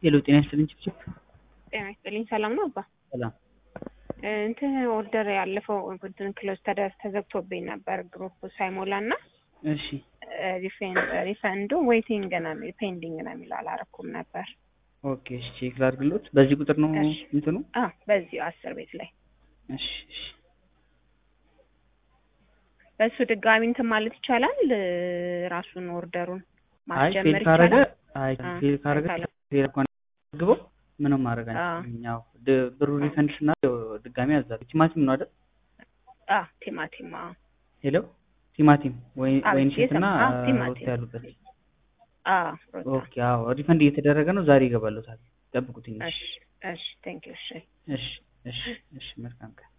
ሄሎ ጤና ይስጥልኝ ችፕችፕ ጤና ይስጥልኝ። ሰላም ነው አባ? ሰላም እንትን ኦርደር ያለፈው እንትን ክሎዝ ተዘግቶብኝ ነበር ግሩፕ ሳይሞላ እና እሺ ሪፈንዱ ዌይቲንግ ነው ፔንዲንግ ነው የሚለው አላረኩም ነበር። ኦኬ እሺ ቼክ ላድርግሎት በዚህ ቁጥር ነው እሺ። እንትኑ አ በዚሁ አስር ቤት ላይ እሺ እሺ በሱ ድጋሚ እንትን ማለት ይቻላል። ራሱን ኦርደሩን አይ ፌል ማስጀመር ካረገ ይቻላል። አይ አ፣ ፌል ካረገ አይቻልም። ፌል እንኳን ግበው ምንም ማድረግ አ። አንችልም። ያው ድ- ብሩ ሪፈንድ ስናደርግ ድጋሚ ያዛል። ቲማቲም ነው አይደል? አ ቲማቲም አ ሄሎ ቲማቲም ወይ አዎ፣ ወይን ሼት እና የሰማ- አዎ፣ ቲማቲም። ሮስት ያሉበት አ ሮዛ ኦኬ አዎ ሪፈንድ እየተደረገ ነው። ዛሬ ይገባሉታል። ጠብቁት ትንሽ። እሺ እሺ ቴንክ ዩ እሺ እሺ እሺ እሺ መልካም ቀን